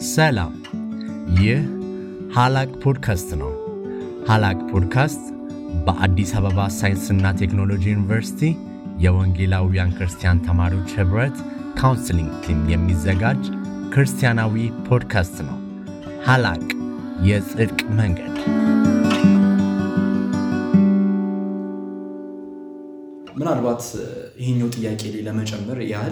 ሰላም፣ ይህ ሀላቅ ፖድካስት ነው። ሀላቅ ፖድካስት በአዲስ አበባ ሳይንስና ቴክኖሎጂ ዩኒቨርሲቲ የወንጌላውያን ክርስቲያን ተማሪዎች ኅብረት ካውንስሊንግ ቲም የሚዘጋጅ ክርስቲያናዊ ፖድካስት ነው። ሀላቅ የጽድቅ መንገድ ምናልባት ይሄኛው ጥያቄ ላይ ለመጨመር ያህል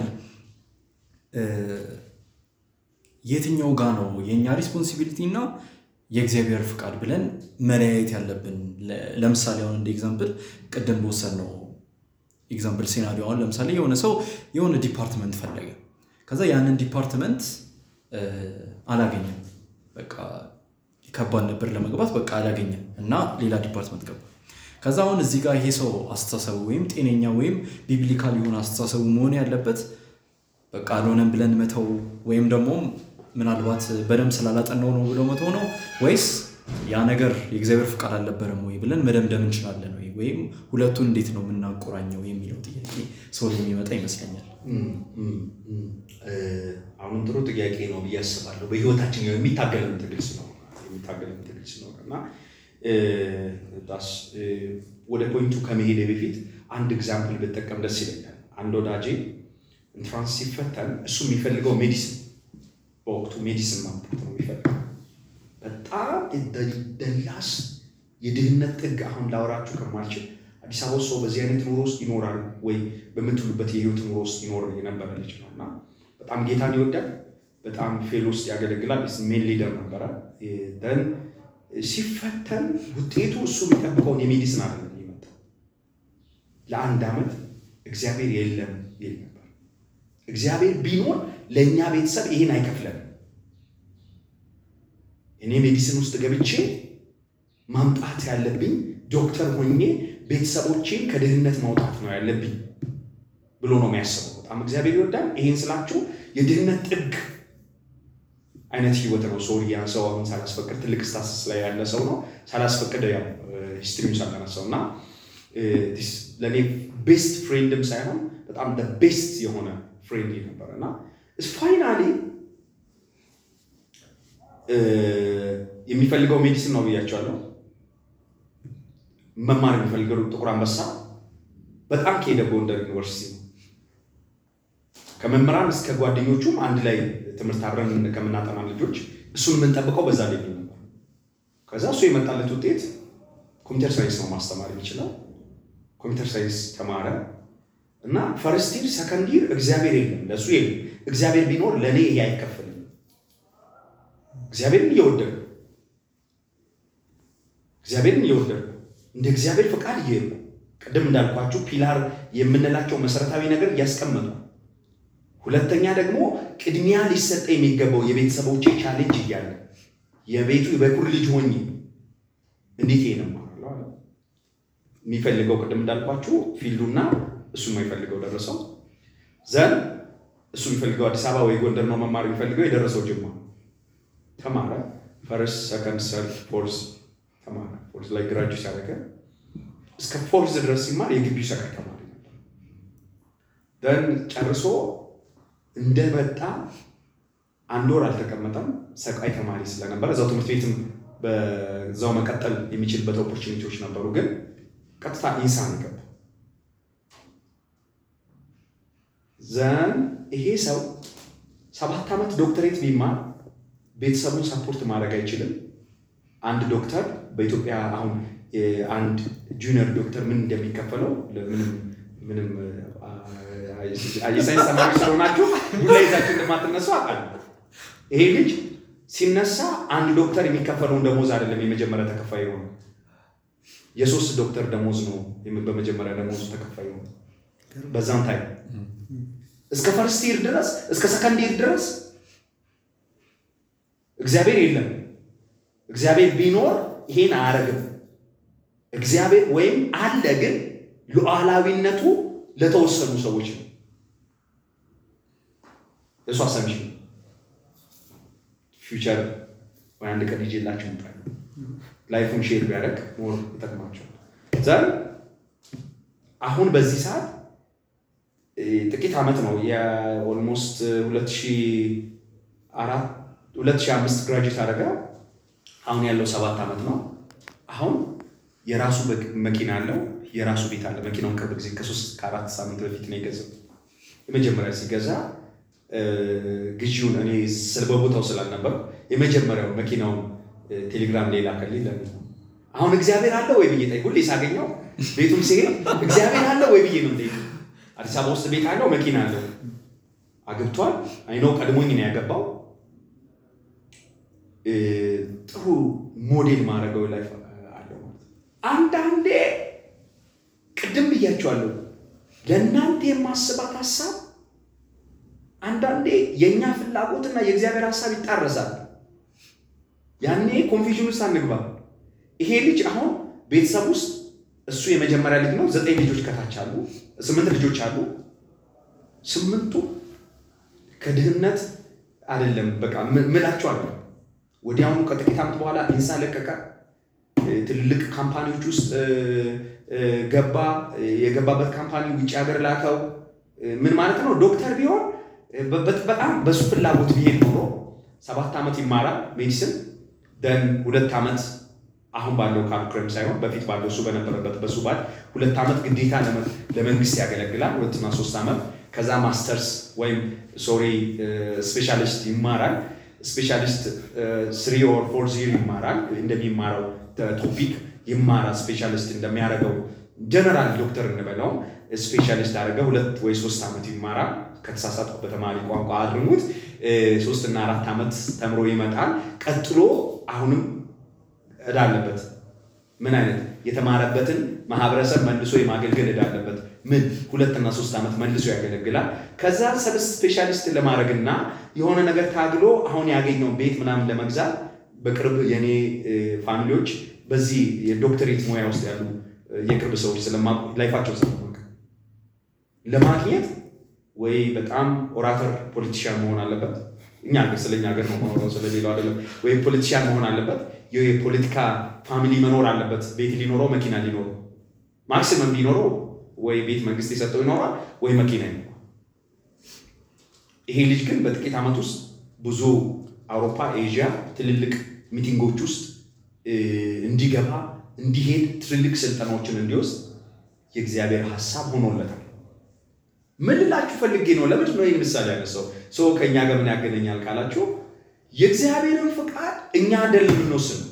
የትኛው ጋ ነው የእኛ ሪስፖንሲቢሊቲ እና የእግዚአብሔር ፍቃድ ብለን መለያየት ያለብን? ለምሳሌ አሁን እንደ ኤግዛምፕል ቅድም በወሰድነው ኤግዛምፕል ሴናሪዮ አሁን ለምሳሌ የሆነ ሰው የሆነ ዲፓርትመንት ፈለገ። ከዛ ያንን ዲፓርትመንት አላገኘም። በቃ ከባድ ነበር ለመግባት፣ በቃ አላገኘም እና ሌላ ዲፓርትመንት ገባ። ከዛ አሁን እዚህ ጋር ይሄ ሰው አስተሳሰቡ ወይም ጤነኛ ወይም ቢብሊካል የሆነ አስተሳሰቡ መሆን ያለበት በቃ አልሆነም ብለን መተው ወይም ደግሞ ምናልባት በደንብ ስላላጠናው ነው ብሎ መተው ነው ወይስ ያ ነገር የእግዚአብሔር ፍቃድ አልነበረም ወይ ብለን መደምደም እንችላለን ወይ? ወይም ሁለቱን እንዴት ነው የምናቆራኘው የሚለው ጥያቄ ሰው የሚመጣ ይመስለኛል። አሁን ጥሩ ጥያቄ ነው ብዬ አስባለሁ። በህይወታችን የሚታገለን ትግል ስለሆነ የሚታገለን ትግል ስለሆነ እና ወደ ፖይንቱ ከመሄድ በፊት አንድ ኤግዛምፕል ብጠቀም ደስ ይለኛል። አንድ ወዳጄ ኢንትራንስ ሲፈተን እሱ የሚፈልገው ሜዲሲን በወቅቱ ሜዲሲን ማምጣት ነው የሚፈልገው። በጣም ደላስ የድህነት ጥግ አሁን ላወራችሁ ከማልችል አዲስ አበባ ውስጥ ሰው በዚህ አይነት ኑሮ ውስጥ ይኖራል ወይ በምትሉበት የህይወት ኑሮ ውስጥ ይኖር የነበረ ልጅ ነው እና በጣም ጌታን ይወዳል። በጣም ፌል ውስጥ ያገለግላል። ሜን ሊደር ነበረ። ደን ሲፈተን ውጤቱ እሱ የሚጠብቀውን የሜዲሲን አይደለም የመጣው። ለአንድ ዓመት እግዚአብሔር የለም ይል ነበር። እግዚአብሔር ቢኖር ለእኛ ቤተሰብ ይህን አይከፍለን። እኔ ሜዲሲን ውስጥ ገብቼ ማምጣት ያለብኝ ዶክተር ሆኜ ቤተሰቦቼን ከድህነት ማውጣት ነው ያለብኝ ብሎ ነው የሚያስበው። በጣም እግዚአብሔር ይወዳል። ይህን ስላችሁ የድህነት ጥግ አይነት ህይወት ነው። ሶሪያ ሰው አሁን ሳላስፈቅድ ትልቅ ስታስስ ላይ ያለ ሰው ነው። ሳላስፈቅድ ያው ሂስትሪውን ሳላነሳው እና ለእኔ ቤስት ፍሬንድም ሳይሆን በጣም ቤስት የሆነ ፍሬንድ ነበረ እና ፋይናሊ የሚፈልገው ሜዲሲን ነው ብያቸዋለሁ። መማር የሚፈልገው ጥቁር አንበሳ በጣም ከሄደ ጎንደር ዩኒቨርሲቲ ነው። ከመምህራን እስከ ጓደኞቹም አንድ ላይ ትምህርት አብረን ከምናጠና ልጆች እሱን የምንጠብቀው በዛ ላይ ነበር። ከዛ እሱ የመጣለት ውጤት ኮምፒውተር ሳይንስ ነው ማስተማር የሚችለው። ኮምፒውተር ሳይንስ ተማረ እና ፈርስት ይር ሰከንድ ይር እግዚአብሔር የለም ለእሱ የለም። እግዚአብሔር ቢኖር ለእኔ ይሄ አይከፈልም። እግዚአብሔርን እየወደዱ እግዚአብሔርን እየወደዱ እንደ እግዚአብሔር ፈቃድ እየሄዱ ቅድም እንዳልኳችሁ ፒላር የምንላቸው መሰረታዊ ነገር እያስቀመጡ ሁለተኛ ደግሞ ቅድሚያ ሊሰጠ የሚገባው የቤተሰቦቼ ቻሌንጅ እያለ የቤቱ የበኩር ልጅ ሆኜ እንዴት ይሄ ነው የሚፈልገው ቅድም እንዳልኳችሁ ፊልዱና እሱ የማይፈልገው ደረሰው ዘን እሱ የሚፈልገው አዲስ አበባ ወይ ጎንደር ነው መማር የሚፈልገው የደረሰው ጅማ ተማረ። ፈርስት ሰከንድ ሰርድ ፎርስ ተማረ። ፎርስ ላይ ግራጁ ሲያደረገ እስከ ፎርስ ድረስ ሲማር የግቢው ሰከንድ ተማሪ ነበር። ደን ጨርሶ እንደመጣ አንድ ወር አልተቀመጠም። ሰቃይ ተማሪ ስለነበረ እዛው ትምህርት ቤትም በዛው መቀጠል የሚችልበት ኦፖርቹኒቲዎች ነበሩ፣ ግን ቀጥታ ኢንሳን ገባ። ዘን ይሄ ሰው ሰባት ዓመት ዶክተሬት ቢማር ቤተሰቡን ሰፖርት ማድረግ አይችልም። አንድ ዶክተር በኢትዮጵያ አሁን አንድ ጁኒየር ዶክተር ምን እንደሚከፈለው ምንም ምንም የሳይንስ ተማሪ ስለሆናችሁ ዱላ ይዛችሁ እንደማትነሱ አውቃለሁ። ይሄ ልጅ ሲነሳ አንድ ዶክተር የሚከፈለውን ደሞዝ አይደለም የመጀመሪያ ተከፋይ የሆነ የሶስት ዶክተር ደሞዝ ነው በመጀመሪያ ደሞዙ ተከፋይ የሆነ በዛም ታይም እስከ ፈርስት ይር ድረስ እስከ ሰከንድ ይር ድረስ እግዚአብሔር የለም። እግዚአብሔር ቢኖር ይሄን አያደርግም። እግዚአብሔር ወይም አለ፣ ግን ሉዓላዊነቱ ለተወሰኑ ሰዎች ነው። እሱ አሰምሽ ፊውቸር ወይ አንድ ቀን ይዤላችሁ እመጣለሁ። ላይፉን ሼር ቢያደርግ ሞር ይጠቅማቸዋል። ዘን አሁን በዚህ ሰዓት ጥቂት ዓመት ነው የኦልሞስት ሁለት ሺህ አራት 2005 ግራጁዌት አደረገ። አሁን ያለው ሰባት ዓመት ነው። አሁን የራሱ መኪና አለው፣ የራሱ ቤት አለ። መኪናውን ቅርብ ጊዜ ከሶስት ከአራት ሳምንት በፊት ነው የገዛው። የመጀመሪያ ሲገዛ ግዢውን እኔ በቦታው ስላልነበር የመጀመሪያው መኪናውን ቴሌግራም ላይ ላከልኝ። ለምን አሁን እግዚአብሔር አለ ወይ ብዬ ጠይቅ። ሁሌ ሳገኘው ቤቱም ሲሄድ እግዚአብሔር አለ ወይ ብዬ ነው ጠይቅ። አዲስ አበባ ውስጥ ቤት አለው፣ መኪና አለው፣ አግብቷል። አይነው ቀድሞኝ ነው ያገባው። ጥሩ ሞዴል ማድረገው ላይፍ አለው። አንዳንዴ ቅድም ብያቸዋለሁ፣ ለእናንተ የማስባት ሀሳብ አንዳንዴ የእኛ ፍላጎትና የእግዚአብሔር ሀሳብ ይጣረሳል። ያኔ ኮንፊዥን ውስጥ አንግባ። ይሄ ልጅ አሁን ቤተሰብ ውስጥ እሱ የመጀመሪያ ልጅ ነው። ዘጠኝ ልጆች ከታች አሉ፣ ስምንት ልጆች አሉ። ስምንቱ ከድህነት አይደለም በቃ ምላቸው አለ። ወዲያውኑ ከጥቂት ዓመት በኋላ ኢንሳ ለቀቀ። ትልልቅ ካምፓኒዎች ውስጥ ገባ። የገባበት ካምፓኒ ውጭ ሀገር ላከው። ምን ማለት ነው? ዶክተር ቢሆን በጣም በሱ ፍላጎት ቢሄድ ኖሮ ሰባት ዓመት ይማራል ሜዲሲን ደን ሁለት ዓመት አሁን ባለው ካሪኩለም ሳይሆን በፊት ባለው እሱ በነበረበት በሱ ባል ሁለት ዓመት ግዴታ ለመንግስት ያገለግላል። ሁለትና ሶስት ዓመት ከዛ ማስተርስ ወይም ሶሪ ስፔሻሊስት ይማራል። ስፔሻሊስት ስሪ ኦር ፎር ዚር ይማራል። እንደሚማረው ቶፒክ ይማራል። ስፔሻሊስት እንደሚያደርገው ጀነራል ዶክተር እንበለው ስፔሻሊስት አደረገ። ሁለት ወይ ሶስት ዓመት ይማራል። ከተሳሳትኩ በተማሪ ቋንቋ አድርሙት። ሶስት እና አራት ዓመት ተምሮ ይመጣል። ቀጥሎ አሁንም እዳ አለበት። ምን አይነት የተማረበትን ማህበረሰብ መልሶ የማገልገል እዳ አለበት። ምን ሁለትና ሶስት ዓመት መልሶ ያገለግላል። ከዛ ሰብ ስፔሻሊስት ለማድረግና የሆነ ነገር ታግሎ አሁን ያገኘው ቤት ምናምን ለመግዛት በቅርብ የኔ ፋሚሊዎች በዚህ የዶክተሬት ሙያ ውስጥ ያሉ የቅርብ ሰዎች ስለማውቁ ላይፋቸው ስለማውቅ ለማግኘት ወይ በጣም ኦራተር ፖለቲሽያን መሆን አለበት። እኛ ሀገር ስለኛ ሀገር ነው ሆኖ ስለሌላው አይደለም። ወይ ፖለቲሽያን መሆን አለበት። የፖለቲካ ፋሚሊ መኖር አለበት። ቤት ሊኖረው፣ መኪና ሊኖረው፣ ማክሲመም ቢኖረው ወይ ቤት መንግስት የሰጠው ይኖራል፣ ወይ መኪና ይኖራል። ይሄ ልጅ ግን በጥቂት ዓመት ውስጥ ብዙ አውሮፓ፣ ኤዥያ ትልልቅ ሚቲንጎች ውስጥ እንዲገባ እንዲሄድ ትልልቅ ስልጠናዎችን እንዲወስድ የእግዚአብሔር ሀሳብ ሆኖለታል። ምን ልላችሁ ፈልጌ ነው? ለምንድን ነው ይህ ምሳሌ ያነሳው? ሰው ከእኛ ጋር ምን ያገናኛል ካላችሁ የእግዚአብሔርን ፍቃድ እኛ አይደለም የምንወስነው።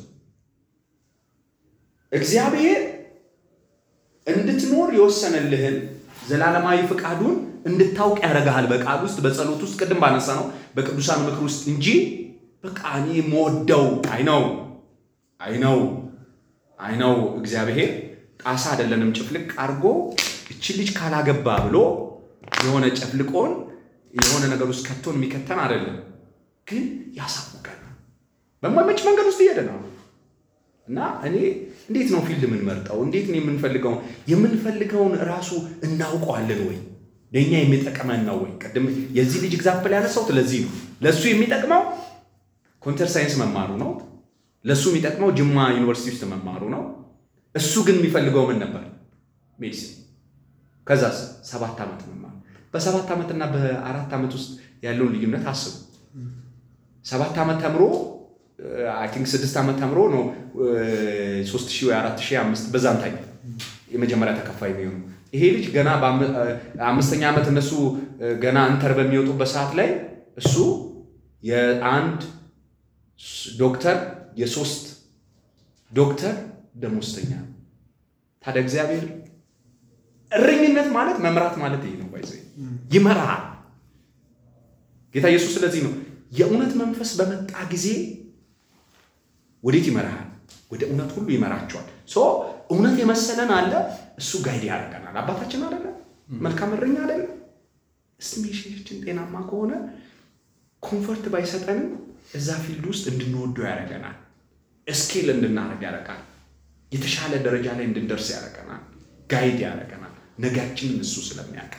እግዚአብሔር እንድትኖር የወሰነልህን ዘላለማዊ ፍቃዱን እንድታውቅ ያደርግሃል። በቃል ውስጥ በጸሎት ውስጥ ቅድም ባነሳ ነው በቅዱሳን ምክር ውስጥ እንጂ በቃ እኔ የምወደው አይነው አይነው አይነው እግዚአብሔር ጣሳ አይደለንም ጭፍልቅ አድርጎ እቺ ልጅ ካላገባ ብሎ የሆነ ጨፍልቆን የሆነ ነገር ውስጥ ከቶን የሚከተን አይደለም፣ ግን ያሳውቀን በማይመች መንገድ ውስጥ እየሄደ ነው እና እኔ እንዴት ነው ፊልድ የምንመርጠው? እንዴት ነው የምንፈልገውን የምንፈልገውን እራሱ እናውቀዋለን ወይ? ለእኛ የሚጠቅመን ነው ወይ? ቅድም የዚህ ልጅ ኤግዛምፕል ያነሳሁት ለዚህ ነው። ለእሱ የሚጠቅመው ኮምፒውተር ሳይንስ መማሩ ነው። ለእሱ የሚጠቅመው ጅማ ዩኒቨርሲቲ ውስጥ መማሩ ነው። እሱ ግን የሚፈልገው ምን ነበር? ሜዲሲን። ከዛስ ሰባት ዓመት መማር። በሰባት ዓመትና በአራት ዓመት ውስጥ ያለውን ልዩነት አስቡ። ሰባት ዓመት ተምሮ አይ ቲንክ ስድስት ዓመት ተምሮ ነው ሶስት ሺህ ወይ አራት ሺህ አምስት በዛም ታይ የመጀመሪያ ተከፋይ የሚሆኑ ይሄ ልጅ ገና አምስተኛ ዓመት እነሱ ገና እንተር በሚወጡበት ሰዓት ላይ እሱ የአንድ ዶክተር የሶስት ዶክተር ደሞዝተኛ ታዲያ እግዚአብሔር እረኝነት ማለት መምራት ማለት ይሄ ነው። ባይዘ ይመራሃል ጌታ ኢየሱስ። ስለዚህ ነው የእውነት መንፈስ በመጣ ጊዜ ወዴት ይመራሃል? ወደ እውነት ሁሉ ይመራቸዋል። ሶ እውነት የመሰለን አለ፣ እሱ ጋይድ ያደርገናል። አባታችን አደለ፣ መልካም እረኛ አደለ። እስቲሜሽናችን ጤናማ ከሆነ ኮንፈርት ባይሰጠንም እዛ ፊልድ ውስጥ እንድንወደው ያደርገናል። እስኬል እንድናደርግ ያደርጋል። የተሻለ ደረጃ ላይ እንድንደርስ ያደርገናል። ጋይድ ያደርገናል። ነጋችንን እሱ ስለሚያውቅ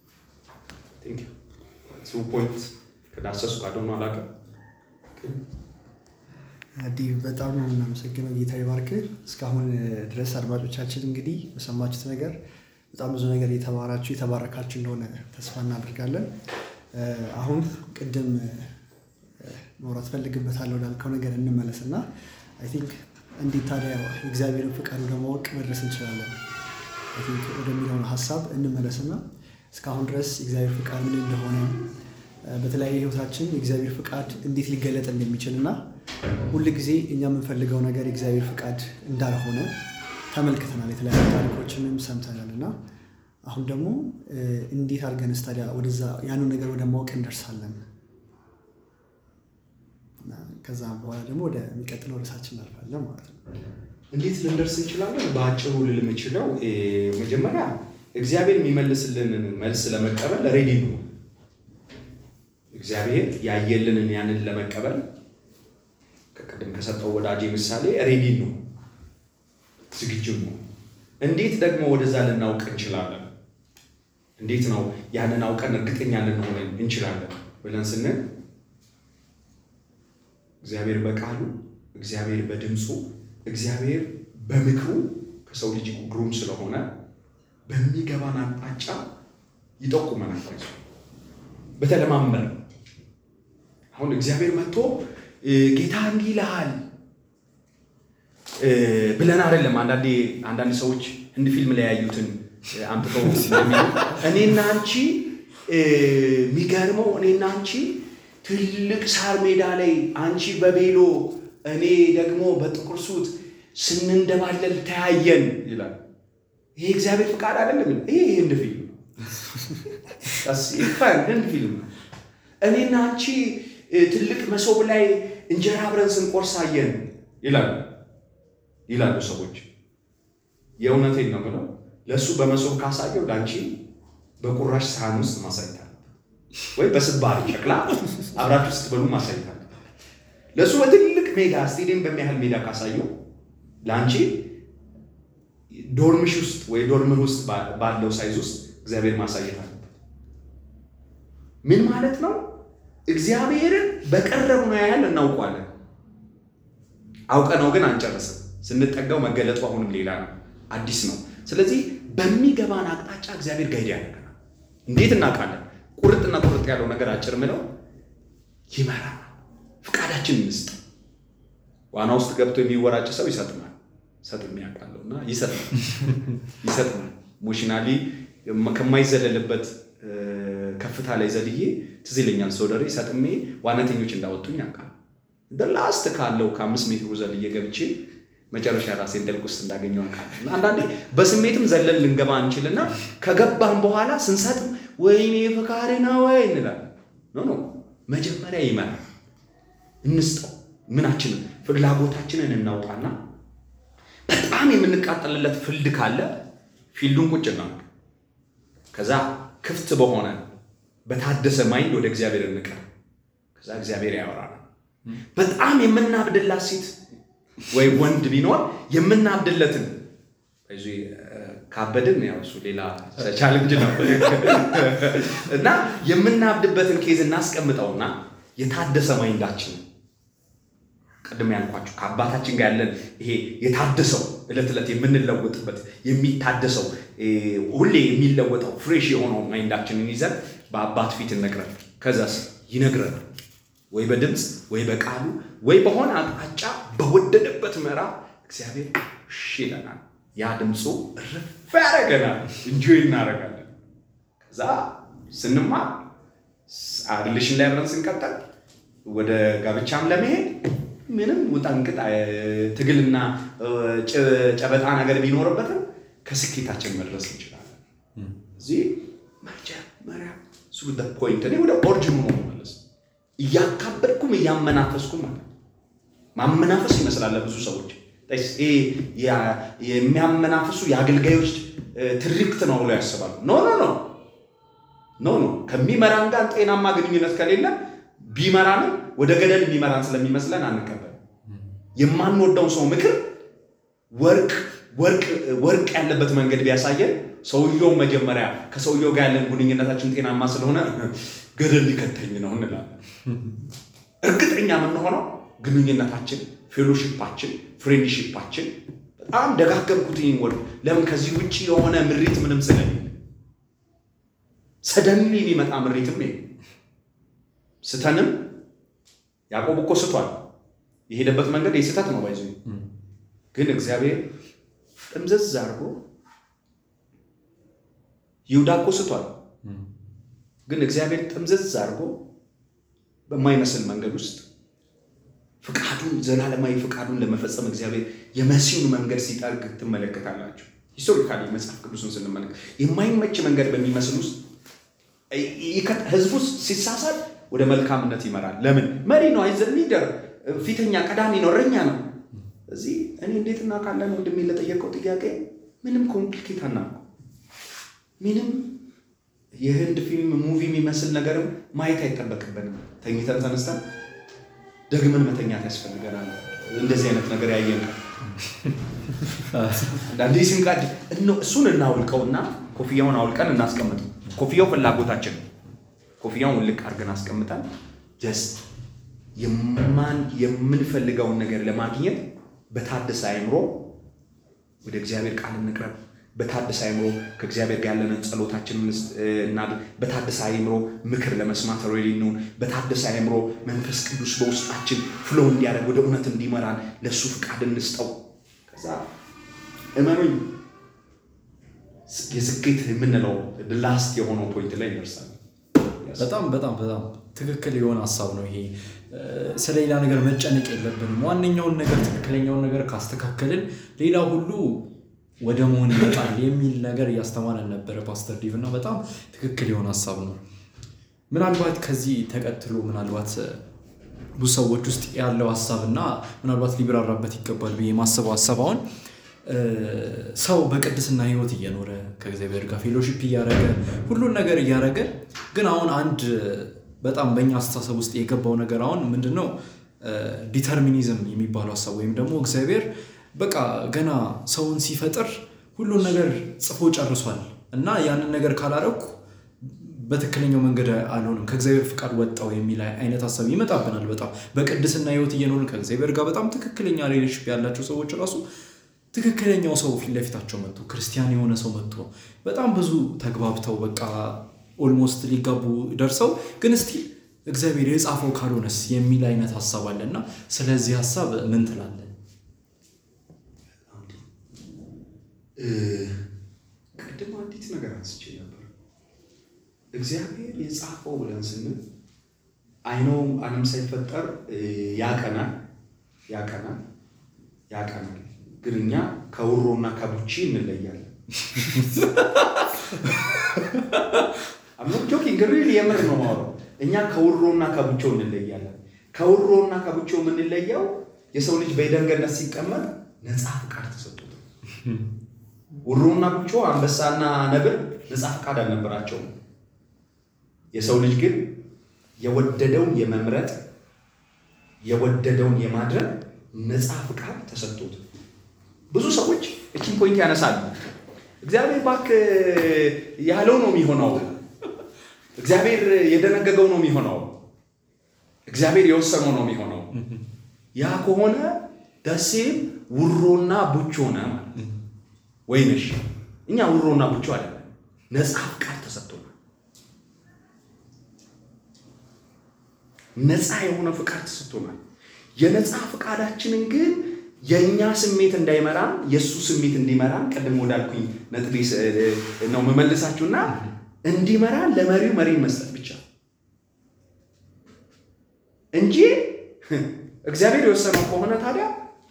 ፖይንት ከዳሰሱ ካደሆኑ አላውቅም። አዲህ በጣም ነው የምናመሰግነው። ጌታ ይባርክ። እስካሁን ድረስ አድማጮቻችን እንግዲህ በሰማችሁት ነገር በጣም ብዙ ነገር የተማራችሁ የተባረካችሁ እንደሆነ ተስፋ እናደርጋለን። አሁን ቅድም ማውራት ፈልግበታለሁ ላልከው ነገር እንመለስ እና አይ ቲንክ እንዴት ታዲያ የእግዚአብሔርን ፍቃድ ወደ ማወቅ መድረስ እንችላለን አይ ቲንክ ወደሚለው ሀሳብ እንመለስና እስካሁን ድረስ የእግዚአብሔር ፍቃድ ምን እንደሆነ በተለያየ ህይወታችን የእግዚአብሔር ፍቃድ እንዴት ሊገለጥ እንደሚችል እና ሁል ጊዜ እኛ የምንፈልገው ነገር የእግዚአብሔር ፍቃድ እንዳልሆነ ተመልክተናል። የተለያዩ ታሪኮችንም ሰምተናል እና አሁን ደግሞ እንዴት አድርገንስ ታዲያ ወደዛ ያንን ነገር ወደ ማወቅ እንደርሳለን? ከዛ በኋላ ደግሞ ወደሚቀጥለው ርዕሳችን እናልፋለን ማለት ነው። እንዴት ልንደርስ እንችላለን? በአጭሩ ልል የምችለው መጀመሪያ እግዚአብሔር የሚመልስልንን መልስ ለመቀበል ሬዲ ነው። እግዚአብሔር ያየልንን ያንን ለመቀበል ከቅድም ከሰጠው ወዳጄ ምሳሌ ሬዲ ነው፣ ዝግጁ ነው። እንዴት ደግሞ ወደዛ ልናውቅ እንችላለን? እንዴት ነው ያንን አውቀን እርግጠኛ ልንሆን እንችላለን ብለን ስንል እግዚአብሔር በቃሉ እግዚአብሔር በድምፁ እግዚአብሔር በምክሩ ከሰው ልጅ ግሩም ስለሆነ በሚገባን አቅጣጫ ይጠቁመናል። በተለማመን አሁን እግዚአብሔር መጥቶ ጌታ እንዲህ ይልሃል ብለን አይደለም። አንዳንዴ አንዳንድ ሰዎች ህንድ ፊልም ላይ ያዩትን አምጥተው እኔና አንቺ የሚገርመው እኔና አንቺ ትልቅ ሳር ሜዳ ላይ አንቺ በቤሎ እኔ ደግሞ በጥቁር ሱት ስንንደባለል ተያየን ይላል። ይሄ እግዚአብሔር ፍቃድ አይደለም። ይሄ ህንድ ፊልም ነው። ህንድ ፊልም ነው። እኔና አንቺ ትልቅ መሶብ ላይ እንጀራ አብረን ስንቆርስ አየን ይላሉ ይላሉ ሰዎች። የእውነቴን ነው ብለው ለእሱ በመሶብ ካሳየው ለአንቺ በቁራሽ ሳህን ውስጥ ማሳየት አለ ወይ በስባሪ ሸክላ አብራችሁ ስትበሉ ማሳየት አለ። ለእሱ በትልቅ ሜዳ ስቴዲየም በሚያህል ሜዳ ካሳየው ለአንቺ ዶርምሽ ውስጥ ወይ ዶርምር ውስጥ ባለው ሳይዝ ውስጥ እግዚአብሔር ማሳየት አለበት። ምን ማለት ነው? እግዚአብሔርን በቀረብነው ያህል እናውቀዋለን። አውቀነው ግን አንጨርስም። ስንጠጋው መገለጡ አሁንም ሌላ ነው፣ አዲስ ነው። ስለዚህ በሚገባን አቅጣጫ እግዚአብሔር ጋይድ ያደርገናል። እንዴት እናውቃለን? ቁርጥና ቁርጥ ያለው ነገር አጭር ምለው ይመራል። ፍቃዳችን እንስጥ። ዋና ውስጥ ገብቶ የሚወራጭ ሰው ይሰጥማል። ሰጥሜ ያውቃለሁ እና ይሰጥማል ይሰጥማል። ኢሞሽናሊ ከማይዘለልበት ከፍታ ላይ ዘልዬ ትዝ ይለኛል። ሶደሬ ሰጥሜ ዋናተኞች እንዳወጡኝ ያውቃል። ላስት ካለው ከአምስት ሜትሩ ዘልዬ ገብቼ መጨረሻ ራሴን ጥልቅ ውስጥ እንዳገኘው ያውቃል። አንዳንዴ በስሜትም ዘለን ልንገባ እንችልና ከገባን በኋላ ስንሰጥም ወይኔ ፈቃሪ ነው ወይ እንላለን። ኖ ኖ መጀመሪያ ይመራል። እንስጠው። ምናችንን ፍላጎታችንን እናውጣና በጣም የምንቃጠልለት ፍልድ ካለ ፊልዱን ቁጭ እናድርግ። ከዛ ክፍት በሆነ በታደሰ ማይንድ ወደ እግዚአብሔር እንቀር። ከዛ እግዚአብሔር ያወራናል። በጣም የምናብድላት ሴት ወይ ወንድ ቢኖር የምናብድለትን ካበድን ያው እሱ ሌላ ቻሌንጅ ነው እና የምናብድበትን ኬዝ እናስቀምጠውና የታደሰ ማይንዳችን ቅድም ያልኳችሁ ከአባታችን ጋር ያለን ይሄ የታደሰው ዕለት ዕለት የምንለወጥበት የሚታደሰው ሁሌ የሚለወጠው ፍሬሽ የሆነው ማይንዳችንን ይዘን በአባት ፊት እንቅረብ። ከዛስ ይነግረናል ወይ በድምፅ ወይ በቃሉ ወይ በሆነ አቅጣጫ በወደደበት ምዕራፍ እግዚአብሔር እሺ ይለናል። ያ ድምፁ እርፍ ያደረገናል፣ እንጆይ እናደርጋለን። ከዛ ስንማር ሪሌሽን ላይ አብረን ስንቀጠል ወደ ጋብቻም ለመሄድ ምንም ውጣንቅጥ ትግልና ጨበጣ ነገር ቢኖርበትም ከስኬታችን መድረስ እንችላለን። እዚህ መጀመሪያ እሱ ፖይንት እኔ ወደ ኦሪጅኑ ነው መመለስ እያካበድኩም እያመናፈስኩም ማለት ማመናፈስ ይመስላል ብዙ ሰዎች የሚያመናፍሱ የአገልጋዮች ትርክት ነው ብሎ ያስባሉ። ኖ ኖ ኖ ኖ ኖ ከሚመራን ጋር ጤናማ ግንኙነት ከሌለ ቢመራንም ወደ ገደል የሚመራን ስለሚመስለን አንቀበል። የማንወደውን ሰው ምክር ወርቅ ወርቅ ወርቅ ያለበት መንገድ ቢያሳየን ሰውየው መጀመሪያ ከሰውየው ጋር ያለን ግንኙነታችን ጤናማ ስለሆነ ገደል ሊከተኝ ነው እንላለን። እርግጠኛ የምንሆነው ግንኙነታችን፣ ፌሎሺፓችን፣ ፍሬንድሺፓችን በጣም ደጋገምኩት ይህን ወርድ ለምን ከዚህ ውጭ የሆነ ምሪት ምንም ስለሌለ ሰደን የሚመጣ ምሪትም ስትንም ያዕቆብ እኮ ስቷል። የሄደበት መንገድ የስህተት ነው ባይዞ ግን እግዚአብሔር ጥምዘዝ አድርጎ ይሁዳ እኮ ስቷል። ግን እግዚአብሔር ጥምዘዝ አድርጎ በማይመስል መንገድ ውስጥ ፍቃዱን ዘላለማዊ ፍቃዱን ለመፈጸም እግዚአብሔር የመሲሁን መንገድ ሲጠርግ ትመለከታላችሁ። ሂስቶሪካሊ መጽሐፍ ቅዱስን ስንመለከት የማይመች መንገድ በሚመስል ውስጥ ህዝቡ ሲሳሳት ወደ መልካምነት ይመራል። ለምን? መሪ ነው፣ አይዘ ሊደር ፊተኛ ቀዳሚ ነው፣ እረኛ ነው። እዚህ እኔ እንዴት እናውቃለን? ወንድሜ ለጠየቀው ጥያቄ ምንም ኮምፕሊኬት አናውቅም። ምንም የህንድ ፊልም ሙቪ የሚመስል ነገርም ማየት አይጠበቅብንም። ተኝተን ተነስተን ደግመን መተኛት ያስፈልገናል። እንደዚህ አይነት ነገር ያየን አንዳንዴ ስንቃድ እሱን እናውልቀውና ኮፍያውን አውልቀን እናስቀምጥ። ኮፍያው ፍላጎታችን ነው። ኮፍያውን ውልቅ አድርገን አስቀምጠን ጀስት የማን የምንፈልገውን ነገር ለማግኘት በታደሰ አይምሮ ወደ እግዚአብሔር ቃል እንቅረብ። በታደሰ አይምሮ ከእግዚአብሔር ጋር ያለንን ጸሎታችንን እናድርግ። በታደሰ አይምሮ ምክር ለመስማት ሬዲ እንሁን። በታደሰ አይምሮ መንፈስ ቅዱስ በውስጣችን ፍሎ እንዲያደርግ ወደ እውነት እንዲመራን ለእሱ ፍቃድ እንስጠው። ከዛ እመኑኝ የስኬት የምንለው ላስት የሆነው ፖይንት ላይ ይደርሳል። በጣም በጣም በጣም ትክክል የሆነ ሀሳብ ነው ይሄ። ስለ ሌላ ነገር መጨነቅ የለብንም። ዋነኛውን ነገር ትክክለኛውን ነገር ካስተካከልን ሌላ ሁሉ ወደ መሆን ይመጣል የሚል ነገር እያስተማረን ነበረ ፓስተር ዲቭ እና በጣም ትክክል የሆነ ሀሳብ ነው። ምናልባት ከዚህ ተቀጥሎ ምናልባት ብዙ ሰዎች ውስጥ ያለው ሀሳብ እና ምናልባት ሊብራራበት ይገባል ብዬ የማስበው ሀሳብ አሁን ሰው በቅድስና ህይወት እየኖረ ከእግዚአብሔር ጋር ፌሎሺፕ እያደረገ ሁሉን ነገር እያደረገ ግን አሁን አንድ በጣም በእኛ አስተሳሰብ ውስጥ የገባው ነገር አሁን ምንድን ነው ዲተርሚኒዝም የሚባለው ሀሳብ ወይም ደግሞ እግዚአብሔር በቃ ገና ሰውን ሲፈጥር ሁሉን ነገር ጽፎ ጨርሷል እና ያንን ነገር ካላረኩ በትክክለኛው መንገድ አልሆንም ከእግዚአብሔር ፍቃድ ወጣው የሚል አይነት ሀሳብ ይመጣብናል። በጣም በቅድስና ህይወት እየኖርን ከእግዚአብሔር ጋር በጣም ትክክለኛ ሪሌሽፕ ያላቸው ሰዎች ራሱ ትክክለኛው ሰው ፊት ለፊታቸው መጥቶ ክርስቲያን የሆነ ሰው መጥቶ በጣም ብዙ ተግባብተው በቃ ኦልሞስት ሊጋቡ ደርሰው ግን እስቲ እግዚአብሔር የጻፈው ካልሆነስ የሚል አይነት ሀሳብ አለ እና ስለዚህ ሀሳብ ምን ትላለን? ቅድም አንዲት ነገር አንስቼ ነበር። እግዚአብሔር የጻፈው ብለን ስንል አይነው ዓለም ሳይፈጠር ያቀናል ያቀናል ያቀናል ግን እኛ ከውሮና ከቡቺ እንለያለን። ጆኪንግ ሪል የምር ነው ማውራው። እኛ ከውሮና ከቡቾ እንለያለን። ከውሮና ከቡቾ የምንለየው የሰው ልጅ በኤደን ገነት ሲቀመጥ ነፃ ፍቃድ ተሰጥቶት፣ ውሮና ቡቾ አንበሳና ነብር ነፃ ፍቃድ አልነበራቸውም። የሰው ልጅ ግን የወደደውን የመምረጥ የወደደውን የማድረግ ነፃ ፍቃድ ተሰጥቶት ብዙ ሰዎች እችን ፖይንት ያነሳሉ። እግዚአብሔር እባክህ ያለው ነው የሚሆነው፣ እግዚአብሔር የደነገገው ነው የሚሆነው፣ እግዚአብሔር የወሰነው ነው የሚሆነው። ያ ከሆነ ደሴም ውሮና ቡቾ ሆነ ማለት ወይንሽ እኛ ውሮና ቡቾ አይደለም፣ ነፃ ፍቃድ ተሰጥቶናል። ነፃ የሆነ ፍቃድ ተሰጥቶናል። የነፃ ፍቃዳችንን ግን የእኛ ስሜት እንዳይመራን የእሱ ስሜት እንዲመራን ቅድም ወዳልኩኝ ነጥቤ ነው መመልሳችሁና እንዲመራን ለመሪው መሪን መስጠት ብቻ እንጂ እግዚአብሔር የወሰነው ከሆነ ታዲያ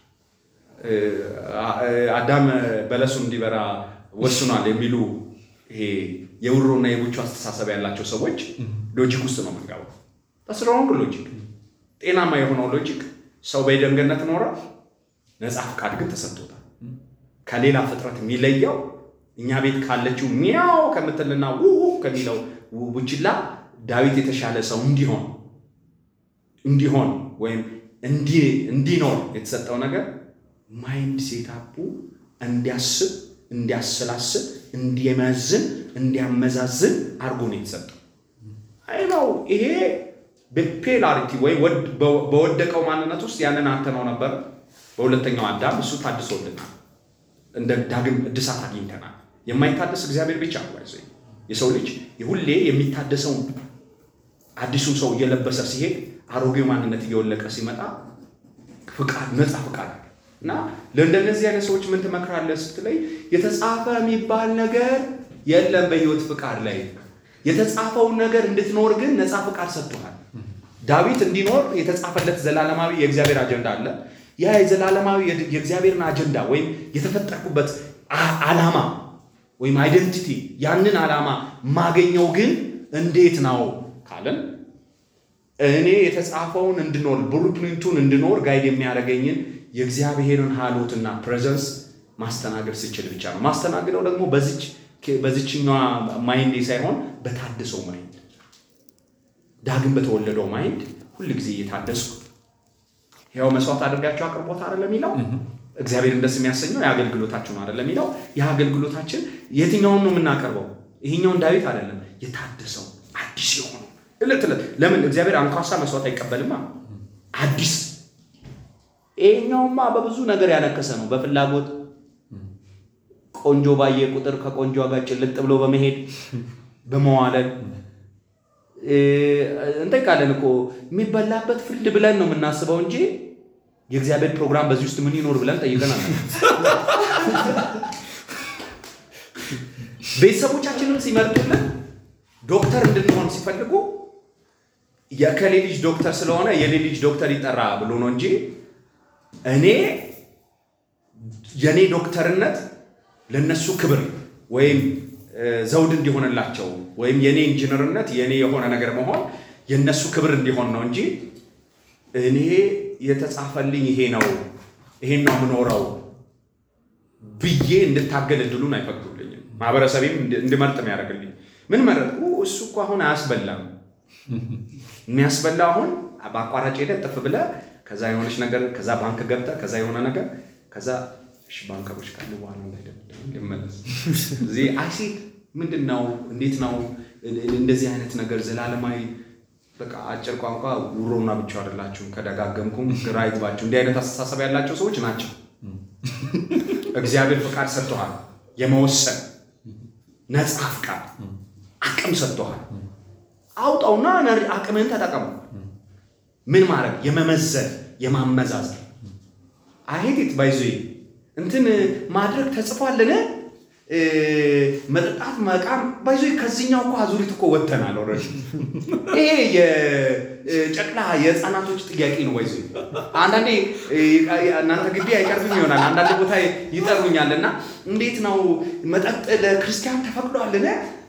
አዳም በለሱን እንዲበራ ወስኗል የሚሉ ይሄ የውሮና የቡቹ አስተሳሰብ ያላቸው ሰዎች ሎጂክ ውስጥ ነው የምንገባው። ተስረውንግ ሎጂክ ጤናማ የሆነው ሎጂክ ሰው በኤደን ገነት ኖረ ነፃ ፍቃድ ግን ተሰጥቶታል። ከሌላ ፍጥረት የሚለየው እኛ ቤት ካለችው ሚያው ከምትልና ውሁ ከሚለው ቡችላ ዳዊት የተሻለ ሰው እንዲሆን እንዲሆን ወይም እንዲኖር የተሰጠው ነገር ማይንድ ሴታፑ እንዲያስብ፣ እንዲያሰላስብ፣ እንዲመዝን፣ እንዲያመዛዝን አድርጎ ነው የተሰጠው። አይ ነው ይሄ በፔላሪቲ ወይም በወደቀው ማንነት ውስጥ ያንን አተነው ነበር። በሁለተኛው አዳም እሱ ታድሶልናል፣ እንደ ዳግም እድሳት አግኝተናል። የማይታደስ እግዚአብሔር ብቻ ነው። ይዘ የሰው ልጅ ሁሌ የሚታደሰውን አዲሱን ሰው እየለበሰ ሲሄድ አሮጌው ማንነት እየወለቀ ሲመጣ ፍቃድ ነፃ ፍቃድ እና ለእንደነዚህ አይነት ሰዎች ምን ትመክራለህ ስትለይ የተጻፈ የሚባል ነገር የለም በህይወት ፍቃድ ላይ የተጻፈውን ነገር እንድትኖር ግን ነፃ ፍቃድ ሰጥቶሃል ዳዊት እንዲኖር የተጻፈለት ዘላለማዊ የእግዚአብሔር አጀንዳ አለ ያ የዘላለማዊ የእግዚአብሔርን አጀንዳ ወይም የተፈጠርኩበት አ- ዓላማ ወይም አይደንቲቲ ያንን ዓላማ ማገኘው ግን እንዴት ነው ካለን እኔ የተጻፈውን እንድኖር ብሉፕሪንቱን እንድኖር ጋይድ የሚያደርገኝን የእግዚአብሔርን ሀሎትና ፕሬዘንስ ማስተናገድ ስችል ብቻ ነው። ማስተናግደው ደግሞ በዚች በዚችኛዋ ማይንዴ ሳይሆን በታደሰው ማይንድ ዳግም በተወለደው ማይንድ ሁል ጊዜ እየታደስኩ ያው መስዋዕት አድርጋቸው አቅርቦት አይደለም የሚለው እግዚአብሔርን ደስ የሚያሰኘው የአገልግሎታችሁ ነው አይደለም የሚለው የአገልግሎታችን የትኛውን ነው የምናቀርበው? ይሄኛውን ዳዊት አይደለም የታደሰው አዲስ የሆነው እለት እለት ለምን እግዚአብሔር አንኳሳ መስዋዕት አይቀበልማ አዲስ ይሄኛውማ በብዙ ነገር ያነከሰ ነው በፍላጎት ቆንጆ ባየ ቁጥር ከቆንጆ ጋር ጭልጥ ብሎ በመሄድ በመዋለል እ፣ እንጠይቃለን እኮ የሚበላበት ፍርድ ብለን ነው የምናስበው እንጂ የእግዚአብሔር ፕሮግራም በዚህ ውስጥ ምን ይኖር ብለን ጠይቀናል። ቤተሰቦቻችንን ሲመርጡልን ዶክተር እንድንሆን ሲፈልጉ የከሌ ልጅ ዶክተር ስለሆነ የሌ ልጅ ዶክተር ይጠራ ብሎ ነው እንጂ እኔ የኔ ዶክተርነት ለነሱ ክብር ወይም እ፣ ዘውድ እንዲሆንላቸው ወይም የኔ ኢንጂነርነት የኔ የሆነ ነገር መሆን የነሱ ክብር እንዲሆን ነው እንጂ እኔ የተጻፈልኝ ይሄ ነው ይሄን ነው የምኖረው ብዬ እንድታገል እድሉን አይፈቅዱልኝም። ማህበረሰቤም እንድ- እንድመርጥ የሚያደርግልኝ ምን መረጥኩ? እሱ እኮ አሁን አያስበላም። የሚያስበላ አሁን በአቋራጭ ሄደህ ጥፍ ብለህ ከዛ የሆነች ነገር ከዛ ባንክ ገብተህ ከዛ የሆነ ነገር ከዛ እሺ ባንከሮች ካሉ በኋላ እንዳይደብደኝ ልመለስ። እዚህ አይሲ ምንድን ነው እንዴት ነው እንደዚህ አይነት ነገር ዘላለማዊ በቃ አጭር ቋንቋ ውሮና ብቻ አይደላችሁም። ከደጋገምኩም ግራ ይግባችሁ። እንዲህ አይነት አስተሳሰብ ያላቸው ሰዎች ናቸው። እግዚአብሔር ፍቃድ ሰጥቶሃል፣ የመወሰን ነፃ ፍቃድ አቅም ሰጥቶሃል። አውጣውና ነር- አቅምህን ተጠቀሙ። ምን ማድረግ የመመዘን የማመዛዘን አይሄድ ባይዞ እንትን ማድረግ ተጽፏልን እ፣ መጠጣት መቃም ባይዞ ከዚህኛው እኮ አዙሪት እኮ ወጥተናል። ኦልሬዲ ይሄ የጨቅላ የህፃናቶች ጥያቄ ነው። ባይዞ አንዳንዴ እ፣ እናንተ ግቢ አይቀርብም ይሆናል አንዳንድ ቦታ ይጠሩኛል እና እንዴት ነው መጠጥ ለክርስቲያን ተፈቅዷልን?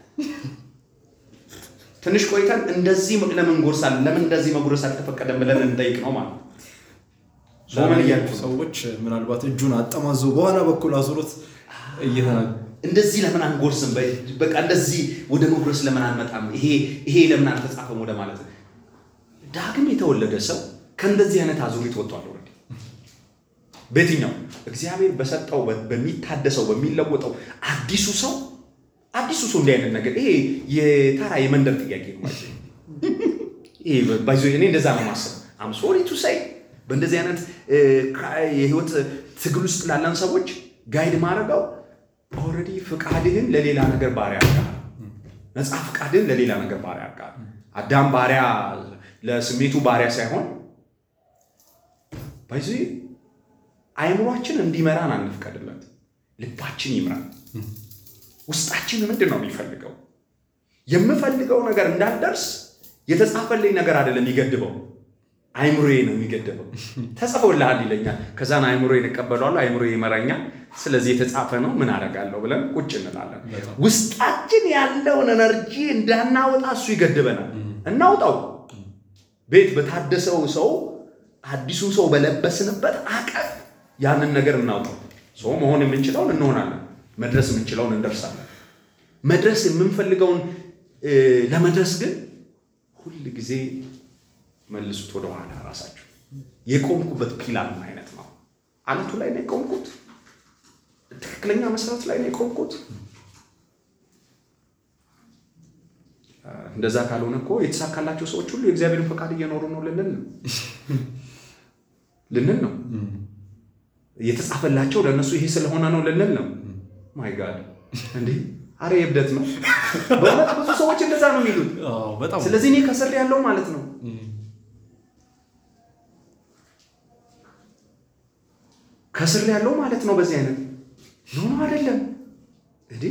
ትንሽ ቆይተን እንደዚህ ለምን ጎርሳለን ለምን እንደዚህ መጉረስ አልተፈቀደም ብለን እንጠይቅ ነው ማለት ነው። ሶመን እያልኩ ነው። ሰዎች ምናልባት እጁን አጠማዞ በኋላ በኩል አዙሮት እየተናገ እንደዚህ ለምን አንጎርስም? በ- በቃ እንደዚህ ወደ መጉረስ ለምን አንመጣም? ይሄ ይሄ ለምን አልተጻፈም ወደ ማለት ነው። ዳግም የተወለደ ሰው ከእንደዚህ አይነት አዙሪት ወጥቷል። ኦልሬዲ በየትኛው እግዚአብሔር በሰጠው በ- በሚታደሰው በሚለወጠው አዲሱ ሰው አዲሱ ሰው እንዲህ አይነት ነገር ይሄ የተራ የመንደር ጥያቄ ነው ማለት ነው። ይሄ ባይዞ እኔ እንደዛ ነው ማሰብ አም ሶሪ ቱ ሳይ በእንደዚህ አይነት እ፣ ክራ- የህይወት ትግል ውስጥ ላለን ሰዎች ጋይድ ማድረገው ኦልሬዲ ፍቃድህን ለሌላ ነገር ባሪያ አድርገሃል። ነፃ ፍቃድህን ለሌላ ነገር ባሪያ አድርገሃል። አዳም ባሪያ ለስሜቱ ባሪያ ሳይሆን ባይዞ አይምሯችን እንዲመራን አንፍቀድለት። ልባችን ይምራል። ውስጣችን ምንድን ነው የሚፈልገው? የምፈልገው ነገር እንዳልደርስ የተጻፈልኝ ነገር አይደለም የሚገድበው፣ አይምሮዬ ነው የሚገድበው። ተጽፎልሃል ይለኛል። ከዛን አይምሮዬን እቀበለዋለሁ፣ አይምሮዬ ይመራኛል። ስለዚህ የተጻፈ ነው ምን አደርጋለሁ ብለን ቁጭ እንላለን። ውስጣችን ያለውን ኤነርጂ እንዳናወጣ እሱ ይገድበናል። እናውጣው። ቤት በታደሰው ሰው አዲሱ ሰው በለበስንበት አቀፍ ያንን ነገር እናውጣው። ሰው መሆን የምንችለውን እንሆናለን። መድረስ የምንችለውን እንደርሳለን። መድረስ የምንፈልገውን እ፣ ለመድረስ ግን ሁል ጊዜ መልሱት ወደኋላ ራሳችሁ። የቆምኩበት ፒላር ምን አይነት ነው? አለቱ ላይ ነው የቆምኩት? ትክክለኛ መሰረት ላይ ነው የቆምኩት? እንደዛ ካልሆነ እኮ የተሳካላቸው ሰዎች ሁሉ የእግዚአብሔርን ፈቃድ እየኖሩ ነው ልንል ነው ልንል ነው። የተጻፈላቸው ለእነሱ ይሄ ስለሆነ ነው ልንል ነው። ማይ ጋድ እንዴ! አረ የእብደት ነው በእውነት ብዙ ሰዎች እንደዛ ነው የሚሉት። በጣም ስለዚህ እኔ ከስር ያለው ማለት ነው ከስር ያለው ማለት ነው። በዚህ አይነት ኖ አይደለም እንዴ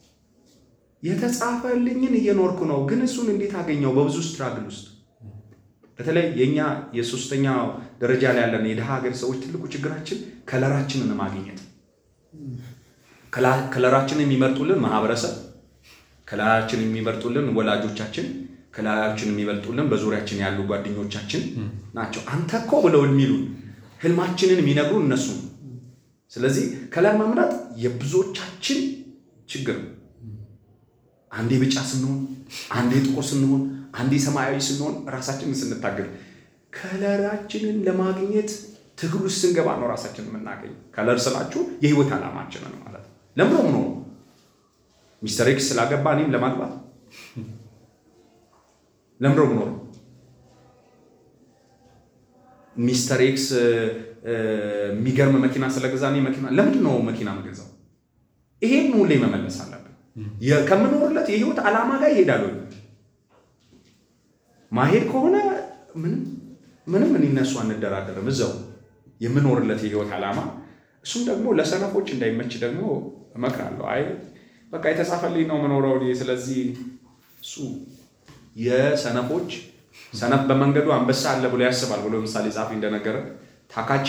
የተጻፈልኝን እየኖርኩ ነው። ግን እሱን እንዴት አገኘው? በብዙ ስትራግል ውስጥ በተለይ የእኛ የሶስተኛ ደረጃ ላይ ያለን የድሃ ሀገር ሰዎች ትልቁ ችግራችን ከለራችንን ማግኘት ከለራችንን የሚመርጡልን ማህበረሰብ፣ ከለራችንን የሚመርጡልን ወላጆቻችን፣ ከለራችንን የሚመርጡልን በዙሪያችን ያሉ ጓደኞቻችን ናቸው። አንተ እኮ ብለው የሚሉን ህልማችንን የሚነግሩን እነሱ ነው። ስለዚህ ከለር መምረጥ የብዙዎቻችን ችግር ነው። አንዴ ቢጫ ስንሆን፣ አንዴ ጥቁር ስንሆን፣ አንዴ ሰማያዊ ስንሆን ራሳችንን ስንታገል ከለራችንን ለማግኘት ትግል ውስጥ ስንገባ ነው ራሳችንን የምናገኝ። ከለር ስላችሁ የህይወት ዓላማችንን ማለት ነው። ለምሮ ነው ሚስተር ኤክስ ስላገባ እኔም ለማግባት ለምሮ ነው ሚስተር ኤክስ የሚገርም መኪና ስለገዛ እኔ መኪና ለምንድን ነው መኪና የምገዛው? ይሄን ሁሌ መመለስ አለብን። ከምኖርለት የህይወት ዓላማ ጋር ይሄዳሉ። ማሄድ ከሆነ ምንም ምንም እኔ እነሱ አንደራደርም። እዛው የምኖርለት የህይወት ዓላማ እሱም ደግሞ ለሰነፎች እንዳይመች ደግሞ እመክራለሁ። አይ በቃ የተጻፈልኝ ነው የምኖረው እኔ። ስለዚህ እሱ የሰነፎች ሰነፍ በመንገዱ አንበሳ አለ ብሎ ያስባል ብሎ ምሳሌ ጻፊ እንደነገረ ታካች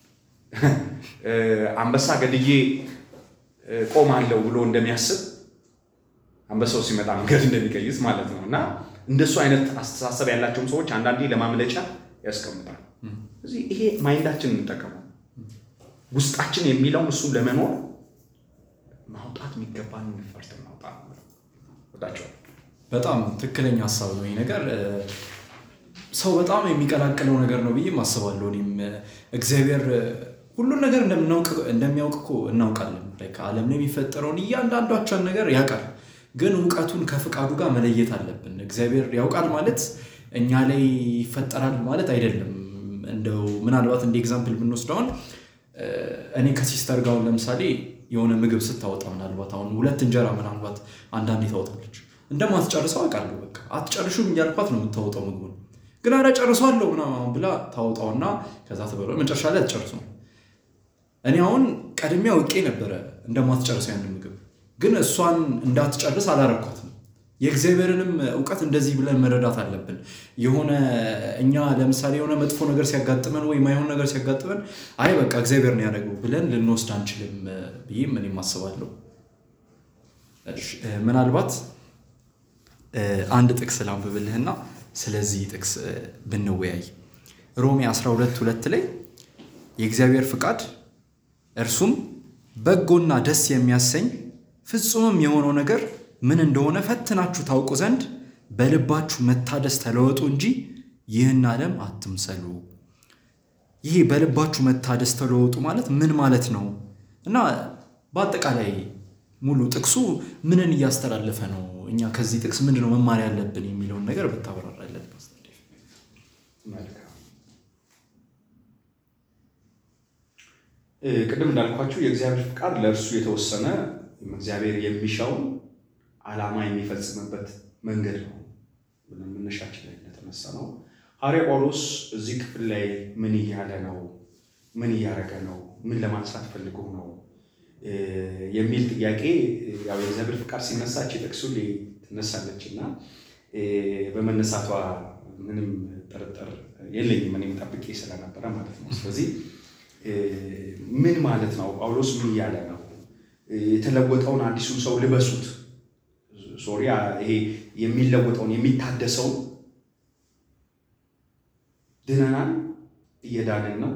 አንበሳ ገድዬ ቆማለሁ ብሎ እንደሚያስብ አንበሳው ሲመጣ መንገድ እንደሚቀይስ ማለት ነው። እና እንደሱ አይነት አስተሳሰብ ያላቸውም ሰዎች አንዳንዴ ለማምለጫ ያስቀምጣል። እዚህ ይሄ ማይንዳችን እንጠቀመው ውስጣችን የሚለውን እሱ ለመኖር ማውጣት የሚገባን ፈርት ማውጣት ወዳቸዋል። በጣም ትክክለኛ ሀሳብ ነው ይህ ነገር። ሰው በጣም የሚቀላቅለው ነገር ነው ብዬ አስባለሁ። እኔም እግዚአብሔር ሁሉን ነገር እንደሚያውቅ እኮ እናውቃለን። ዓለም ላይ የሚፈጠረውን እያንዳንዷቸውን ነገር ያውቃል። ግን እውቀቱን ከፍቃዱ ጋር መለየት አለብን። እግዚአብሔር ያውቃል ማለት እኛ ላይ ይፈጠራል ማለት አይደለም። እንደው ምናልባት እንደ ኤግዛምፕል ብንወስደውን እኔ ከሲስተር ጋር ለምሳሌ የሆነ ምግብ ስታወጣ ምናልባት አሁን ሁለት እንጀራ ምናልባት አንዳንዴ ታወጣለች እንደማትጨርሰው አውቃለሁ። በቃ አትጨርሹም እያልኳት ነው የምታወጣው ምግቡን ግን ኧረ ጨርሷለሁ ምናምን ብላ ታወጣውና ከዛ ተበለ መጨረሻ ላይ አትጨርሰው። እኔ አሁን ቀድሜ አውቄ ነበረ እንደማትጨርሰው ያንን ምግብ ግን እሷን እንዳትጨርስ አላረኳትም። የእግዚአብሔርንም እውቀት እንደዚህ ብለን መረዳት አለብን። የሆነ እኛ ለምሳሌ የሆነ መጥፎ ነገር ሲያጋጥመን ወይ ማይሆን ነገር ሲያጋጥመን አይ በቃ እግዚአብሔር ነው ያደረገው ብለን ልንወስድ አንችልም ብዬም እኔም አስባለሁ። ምናልባት አንድ ጥቅስ ላንብብልህና ስለዚህ ጥቅስ ብንወያይ ሮሜ 12 ሁለት ላይ የእግዚአብሔር ፍቃድ እርሱም በጎና ደስ የሚያሰኝ ፍጹምም የሆነው ነገር ምን እንደሆነ ፈትናችሁ ታውቁ ዘንድ በልባችሁ መታደስ ተለወጡ እንጂ ይህን ዓለም አትምሰሉ። ይሄ በልባችሁ መታደስ ተለወጡ ማለት ምን ማለት ነው? እና በአጠቃላይ ሙሉ ጥቅሱ ምንን እያስተላለፈ ነው? እኛ ከዚህ ጥቅስ ምንድን ነው መማር ያለብን የሚለውን ነገር ብታብራራለን። ቅድም እንዳልኳችሁ የእግዚአብሔር ፍቃድ ለእርሱ የተወሰነ እግዚአብሔር የሚሻውን ዓላማ የሚፈጽምበት መንገድ ነው ብለን መነሻችን ላይ እንደተነሳ ነው። ሐዋርያ ጳውሎስ እዚህ ክፍል ላይ ምን እያለ ነው? ምን እያደረገ ነው? ምን ለማንሳት ፈልጎ ነው የሚል ጥያቄ ያው የእግዚአብሔር ፍቃድ ሲነሳች ጥቅሱ ላይ ትነሳለች እና በመነሳቷ ምንም ጥርጥር የለኝም እኔም ጠብቄ ስለነበረ ማለት ነው። ስለዚህ ምን ማለት ነው? ጳውሎስ ምን እያለ ነው? የተለወጠውን አዲሱን ሰው ልበሱት። ሶሪያ ይሄ የሚለወጠውን የሚታደሰው ድነናል፣ እየዳንን ነው፣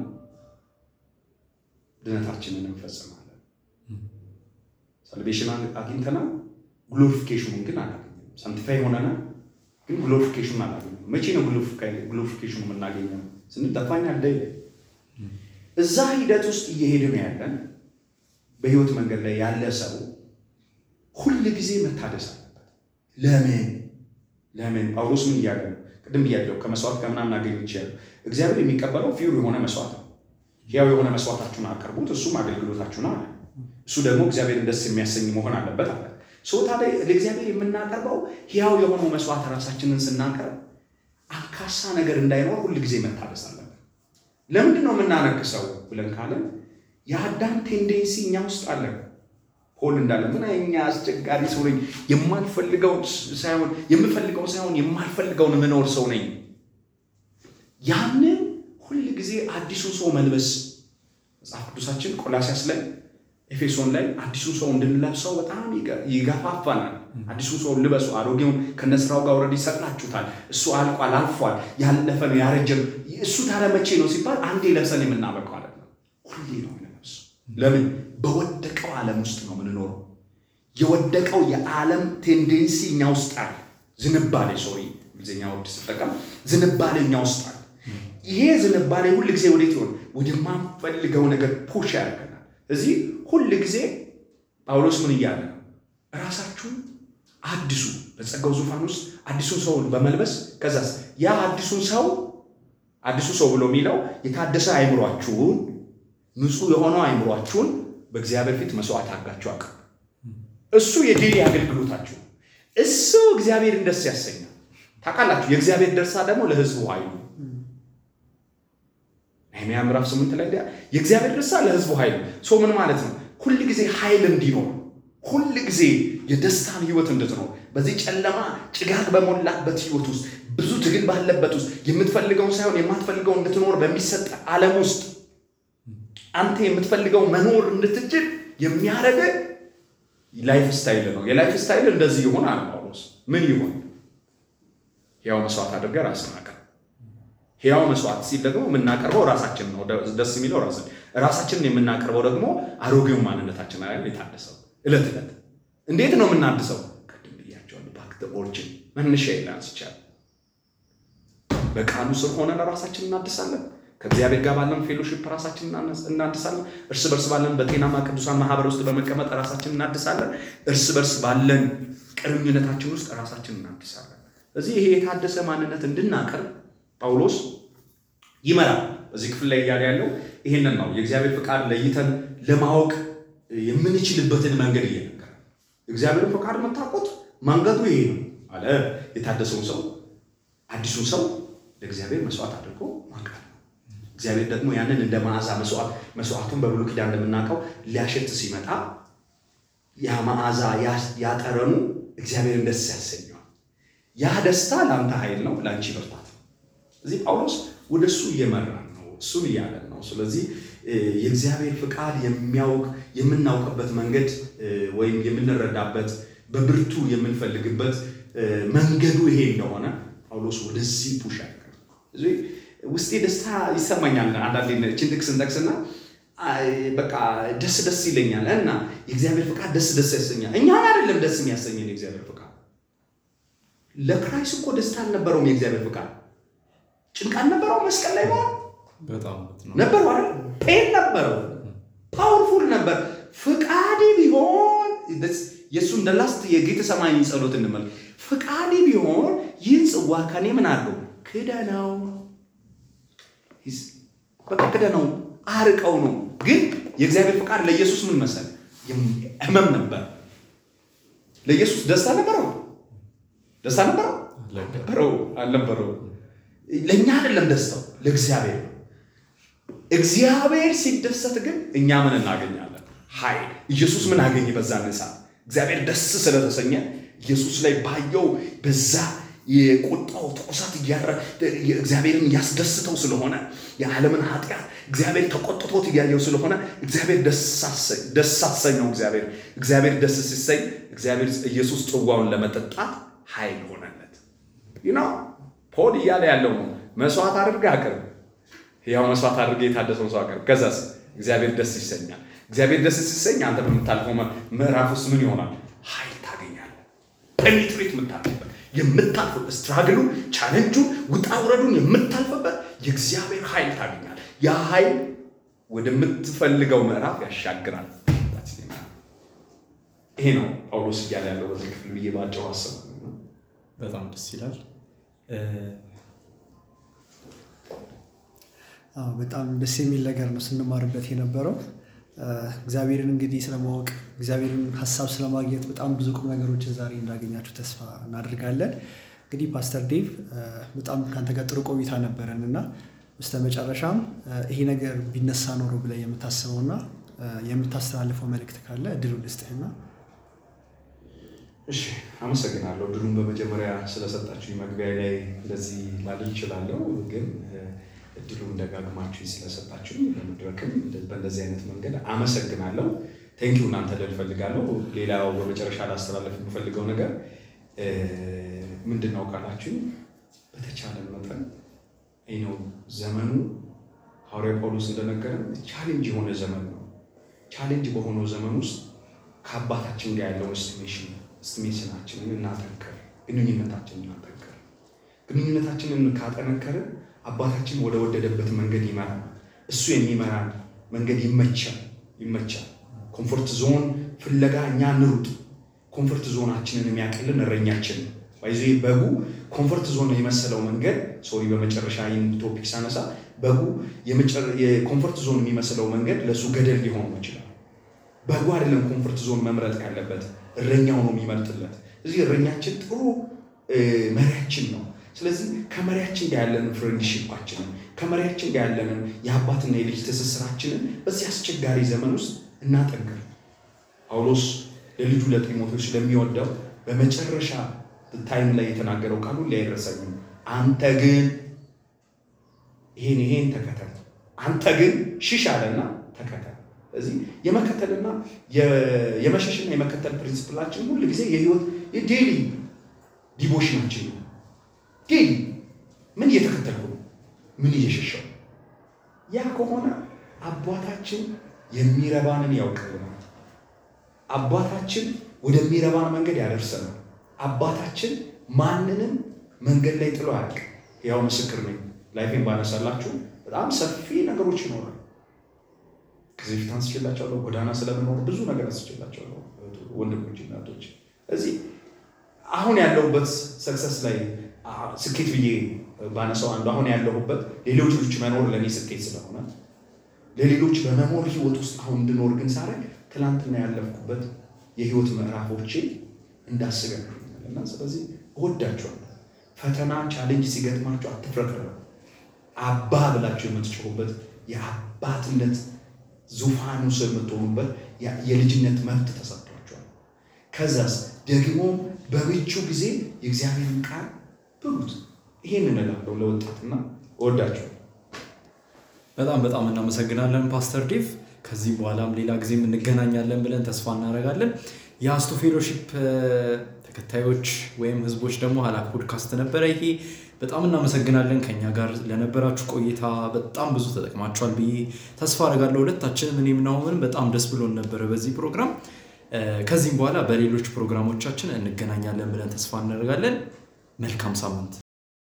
ድነታችንን እንፈጽማለን። ሳልቬሽን አግኝተናል፣ ግሎሪፊኬሽኑን ግን አላገኘም። ሳንቲፋይ ሆነናል፣ ግን ግሎሪፊኬሽኑን አላገኘም። መቼ ነው ግሎሪፊኬሽኑ የምናገኘው ስንል ጠፋኛል ደ እዛ ሂደት ውስጥ እየሄድን ያለን በህይወት መንገድ ላይ ያለ ሰው ሁል ጊዜ መታደስ አለበት። ለምን ለምን? ጳውሎስ ምን እያለ ነው? ቅድም ብያለሁ። ከመስዋዕት ከምናምን አገኝ ይችላል። እግዚአብሔር የሚቀበለው ፊውር የሆነ መስዋዕት ነው። ያው የሆነ መስዋዕታችሁን አቅርቡት፣ እሱም አገልግሎታችሁን አለ። እሱ ደግሞ እግዚአብሔርን ደስ የሚያሰኝ መሆን አለበት አለ። ሰው ታዲያ ለእግዚአብሔር የምናቀርበው ያው የሆነው መስዋዕት ራሳችንን ስናቀርብ አንካሳ ነገር እንዳይኖር ሁል ጊዜ መታደስ አለበት። ለምንድን ነው የምናነክሰው ብለን ካለን የአዳም ቴንዴንሲ እኛ ውስጥ አለ። ፖል እንዳለ ምን እኛ አስቸጋሪ ሰው ነኝ፣ የማልፈልገው ሳይሆን የምፈልገው ሳይሆን የማልፈልገውን ምኖር ሰው ነኝ። ያንን ሁል ጊዜ አዲሱ ሰው መልበስ መጽሐፍ ቅዱሳችን ቆላሲያስ ላይ ኤፌሶን ላይ አዲሱ ሰው እንድንለብሰው በጣም ይገፋፋናል። አዲሱ ሰው ልበሱ፣ አሮጌውን ከነስራው ጋር ወረድ ይሰቅላችሁታል። እሱ አልቋል፣ አልፏል፣ ያለፈ ነው፣ ያረጀም እሱ ታዲያ መቼ ነው ሲባል አንዴ ለብሰን የምናበቀው ማለት ነው። ሁሌ ነው የምንለብሰው። ለምን? በወደቀው ዓለም ውስጥ ነው የምንኖረው። የወደቀው የዓለም ቴንዴንሲ እኛ ውስጥ አለ። ዝንባሌ ሶሪ፣ እንግሊዝኛ ወርድ ስጠቀም ዝንባሌ እኛ ውስጥ አለ። ይሄ ዝንባሌ ሁል ጊዜ ወዴት ይሆን? ወደማንፈልገው ነገር ፑሽ ያደርገናል። እዚህ ሁል ጊዜ ጳውሎስ ምን እያለ ነው? ራሳችሁን አድሱ፣ በጸጋው ዙፋን ውስጥ አዲሱን ሰውን በመልበስ ከዛስ ያ አዲሱን ሰው አዲሱ ሰው ብሎ የሚለው የታደሰ አይምሯችሁን ንጹሕ የሆነው አይምሯችሁን በእግዚአብሔር ፊት መስዋዕት አድርጋችሁ አቅርቡ። እሱ የዴሊ አገልግሎታችሁ እሱ እግዚአብሔርን ደስ ያሰኛል። ታውቃላችሁ፣ የእግዚአብሔር ደስታ ደግሞ ለሕዝቡ ኃይሉ ነህምያ ምዕራፍ ስምንት ላይ የእግዚአብሔር ደስታ ለሕዝቡ ኃይሉ ሰው ምን ማለት ነው? ሁል ጊዜ ኃይል እንዲኖር ሁል ጊዜ የደስታን ህይወት እንድትኖር በዚህ ጨለማ ጭጋግ በሞላበት ህይወት ውስጥ ብዙ ትግል ባለበት ውስጥ የምትፈልገውን ሳይሆን የማትፈልገውን እንድትኖር በሚሰጥ ዓለም ውስጥ አንተ የምትፈልገው መኖር እንድትችል የሚያደርግ ላይፍ ስታይል ነው። የላይፍ ስታይል እንደዚህ ይሆን አለ ጳውሎስ። ምን ይሆን? ሕያው መስዋዕት አድርገህ ራስን አቅርብ። ሕያው መስዋዕት ሲል ደግሞ የምናቀርበው ራሳችን ነው። ደስ የሚለው ራሳችን ራሳችንን የምናቀርበው ደግሞ አሮጌው ማንነታችን ላይ የታደሰው እለት እለት እንዴት ነው የምናድሰው? ቅድም ብያቸዋለሁ። ባክ ኦሪጅን መነሻ ይላንስ ይቻል በቃሉ ስር ሆነን ራሳችን እናድሳለን። ከእግዚአብሔር ጋር ባለን ፌሎሺፕ ራሳችን እናድሳለን። እርስ በርስ ባለን በጤናማ ቅዱሳን ማህበር ውስጥ በመቀመጥ ራሳችን እናድሳለን። እርስ በርስ ባለን ቅርኝነታችን ውስጥ ራሳችን እናድሳለን። እዚህ ይሄ የታደሰ ማንነት እንድናቀርብ ጳውሎስ ይመራል። በዚህ ክፍል ላይ እያለ ያለው ይሄንን ነው። የእግዚአብሔር ፍቃድ ለይተን ለማወቅ የምንችልበትን መንገድ እየነገረ እግዚአብሔርን ፈቃድ መታቆት መንገዱ ይሄ ነው አለ። የታደሰውን ሰው አዲሱን ሰው ለእግዚአብሔር መስዋዕት አድርጎ ማቅረብ ነው። እግዚአብሔር ደግሞ ያንን እንደ መዓዛ መስዋዕት መስዋዕቱን በብሉይ ኪዳን እንደምናውቀው ሊያሸት ሲመጣ ያ መዓዛ ያጠረኑ እግዚአብሔርን ደስ ያሰኘዋል። ያ ደስታ ለአንተ ኃይል ነው፣ ለአንቺ ብርታት ነው። እዚህ ጳውሎስ ወደ እሱ እየመራን ነው፣ እሱን እያለን ነው። ስለዚህ የእግዚአብሔር ፍቃድ የሚያውቅ የምናውቅበት መንገድ ወይም የምንረዳበት በብርቱ የምንፈልግበት መንገዱ ይሄ እንደሆነ ጳውሎስ ወደዚህ ፑሽ እዚህ ውስጤ ደስታ ይሰማኛል። አንዳንዴ እችን ጥቅስ እንጠቅስና በቃ ደስ ደስ ይለኛል እና የእግዚአብሔር ፍቃድ ደስ ደስ ያሰኛል። እኛን አይደለም ደስ የሚያሰኘን የእግዚአብሔር ፍቃድ። ለክራይስት እኮ ደስታ አልነበረውም። የእግዚአብሔር ፍቃድ ጭንቅ አልነበረው። መስቀል ላይ መሆን ነበረው አይደል? ፔን ነበረው። ፓወርፉል ነበር። ፍቃድ ቢሆን የእሱ እንደ ላስት የጌተ ሰማይ ጸሎት እንመል ፍቃድ ቢሆን ይህን ጽዋ ከኔ ምን አድርገው ክደነው፣ በቃ ክደነው፣ አርቀው ነው። ግን የእግዚአብሔር ፍቃድ ለኢየሱስ ምን መሰለ? ህመም ነበር። ለኢየሱስ ደስታ ነበረው? ደስታ ነበረው? ነበረው አልነበረው? ለእኛ አይደለም ደስታው፣ ለእግዚአብሔር ነው። እግዚአብሔር ሲደሰት ግን እኛ ምን እናገኛለን? ኃይል። ኢየሱስ ምን አገኘ? በዛ ነሳ እግዚአብሔር ደስ ስለተሰኘ ኢየሱስ ላይ ባየው በዛ የቁጣው ትኩሳት እግዚአብሔርን ያስደስተው ስለሆነ የዓለምን ኃጢአት እግዚአብሔር ተቆጥቶት እያየው ስለሆነ እግዚአብሔር ደስ አሰኘው። እግዚአብሔር እግዚአብሔር ደስ ሲሰኝ እግዚአብሔር ኢየሱስ ጽዋውን ለመጠጣት ኃይል ሆነለት። ይህ ነው ፖል እያለ ያለው ነው። መስዋዕት አድርገህ አቅርብ፣ ያው መስዋዕት አድርገህ የታደሰውን ሰው አቅርብ። ከዛስ እግዚአብሔር ደስ ይሰኛል። እግዚአብሔር ደስ ሲሰኝ አንተ በምታልፈው ምዕራፍ ውስጥ ምን ይሆናል? ኃይል ታገኛለህ። ፔኔትሬት የምታልፍበት የምታልፍበት ስትራግሉን፣ ቻለንጁን፣ ውጣ ውረዱን የምታልፍበት የእግዚአብሔር ኃይል ታገኛለህ። ያ ኃይል ወደምትፈልገው ምዕራፍ ያሻግራል። ይሄ ነው ጳውሎስ እያለ ያለው በዚህ ክፍል ብዬ ባጭሩ አስብ። በጣም ደስ ይላል። በጣም ደስ የሚል ነገር ነው ስንማርበት የነበረው። እግዚአብሔርን እንግዲህ ስለማወቅ እግዚአብሔርን ሀሳብ ስለማግኘት በጣም ብዙ ቁም ነገሮችን ዛሬ እንዳገኛችሁ ተስፋ እናደርጋለን። እንግዲህ ፓስተር ዴቭ በጣም ከአንተ ጋር ጥሩ ቆይታ ነበረን እና በስተ መጨረሻም ይሄ ነገር ቢነሳ ኖሮ ብለህ የምታስበውና የምታስተላልፈው መልእክት ካለ እድሉ ልስጥህና እሺ አመሰግናለሁ። ድሉን በመጀመሪያ ስለሰጣችሁ መግቢያ ላይ እንደዚህ ላልል እችላለሁ፣ ግን እድሉን ደጋግማችሁ ስለሰጣችሁ ለመድረክም በእንደዚህ አይነት መንገድ አመሰግናለሁ። ቴንኪው እናንተ ልል እፈልጋለሁ። ሌላው በመጨረሻ ላስተላለፍ የምፈልገው ነገር ምንድን ነው ካላችሁ በተቻለ መጠን ነው ዘመኑ ሐዋርያ ጳውሎስ እንደነገረን ቻሌንጅ የሆነ ዘመን ነው። ቻሌንጅ በሆነው ዘመን ውስጥ ከአባታችን ጋር ያለውን ስቲሜሽን ስቲሜሽናችንን እናጠንከር፣ ግንኙነታችንን እናጠንከር። ግንኙነታችንን ካጠነከርን አባታችን ወደ ወደደበት መንገድ ይመራል። እሱ የሚመራን መንገድ ይመቻል ይመቻል። ኮምፎርት ዞን ፍለጋ እኛ እንሩጥ። ኮምፎርት ዞናችንን የሚያቅልን እረኛችን ነው። ባይዞ በጉ ኮምፎርት ዞን የመሰለው መንገድ ሶሪ፣ በመጨረሻ ይህን ቶፒክ ሳነሳ በጉ የኮምፎርት ዞን የሚመስለው መንገድ ለእሱ ገደል ሊሆን ይችላል። በጉ አይደለም ኮምፎርት ዞን መምረጥ ያለበት እረኛው ነው የሚመርጥለት። እዚህ እረኛችን ጥሩ መሪያችን ነው። ስለዚህ ከመሪያችን ጋር ያለንን ፍሬንድሺፓችንን ከመሪያችን ጋር ያለንን የአባትና የልጅ ትስስራችንን በዚህ አስቸጋሪ ዘመን ውስጥ እናጠንክር። ጳውሎስ ለልጁ ለጢሞቴዎስ ስለሚወደው በመጨረሻ ታይም ላይ የተናገረው ቃሉ ላይረሳኝም። አንተ ግን ይሄን ይሄን ተከተል፣ አንተ ግን ሽሽ አለና ተከተል። ስለዚህ የመከተልና የመሸሽና የመከተል ፕሪንስፕላችን ሁል ጊዜ የህይወት የዴሊ ዲቮሽናችን ነው። ዴሊ ምን እየተከተልኩ ነው? ምን እየሸሸው? ያ ከሆነ አባታችን የሚረባንን ያውቅልናል። አባታችን ወደሚረባን መንገድ ያደርሰናል። አባታችን ማንንም መንገድ ላይ ጥሎ አያውቅም። ያው ምስክር ነኝ። ላይፌን ባነሳላችሁ በጣም ሰፊ ነገሮች ይኖራል። ከዚህ ፊት አንስቼላቸዋለሁ። ጎዳና ስለምኖር ብዙ ነገር አንስቼላቸዋለሁ። ወንድሞች፣ እናቶች እዚህ አሁን ያለሁበት ሰክሰስ ላይ ስኬት ብዬ ባነሳው አንዱ አሁን ያለሁበት ሌሎች ልጆች መኖር ለእኔ ስኬት ስለሆነ ለሌሎች በመኖር ህይወት ውስጥ አሁን እንድኖር ግን ሳደርግ ትናንትና ያለፍኩበት የህይወት ምዕራፎቼ እንዳስብ ያደርጉኛል እና ስለዚህ እወዳቸዋለሁ። ፈተና ቻሌንጅ ሲገጥማቸው አትፍረክረው። አባ ብላቸው የምትጮሁበት የአባትነት ዙፋኑ ስር የምትሆኑበት የልጅነት መብት ተሰጥቷቸዋል። ከዛስ ደግሞ በምቹ ጊዜ የእግዚአብሔርን ቃል ብሉት። ይሄን እንላለሁ ለወጣትና እወዳቸዋለሁ። በጣም በጣም እናመሰግናለን ፓስተር ዴቭ። ከዚህ በኋላም ሌላ ጊዜ እንገናኛለን ብለን ተስፋ እናደርጋለን። የአስቱ ፌሎሺፕ ተከታዮች ወይም ህዝቦች ደግሞ ሀላክ ፖድካስት ነበረ ይሄ። በጣም እናመሰግናለን ከኛ ጋር ለነበራችሁ ቆይታ። በጣም ብዙ ተጠቅማችኋል ብዬ ተስፋ አደርጋለሁ። ሁለታችንም እኔም ናሆምን በጣም ደስ ብሎን ነበረ በዚህ ፕሮግራም። ከዚህም በኋላ በሌሎች ፕሮግራሞቻችን እንገናኛለን ብለን ተስፋ እናደርጋለን። መልካም ሳምንት።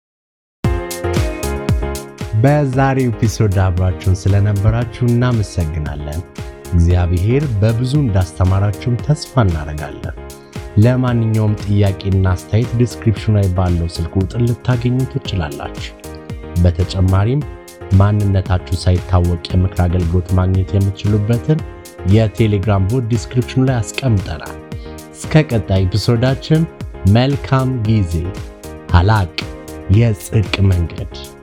በዛሬው ኤፒሶድ አብራችሁን ስለነበራችሁ እናመሰግናለን። እግዚአብሔር በብዙ እንዳስተማራችሁም ተስፋ እናደርጋለን። ለማንኛውም ጥያቄና አስተያየት ዲስክሪፕሽኑ ላይ ባለው ስልክ ቁጥር ልታገኙ ትችላላችሁ። በተጨማሪም ማንነታችሁ ሳይታወቅ የምክር አገልግሎት ማግኘት የምትችሉበትን የቴሌግራም ቦት ዲስክሪፕሽኑ ላይ አስቀምጠናል። እስከ ቀጣይ ኤፒሶዳችን መልካም ጊዜ። ሀላቅ የጽድቅ መንገድ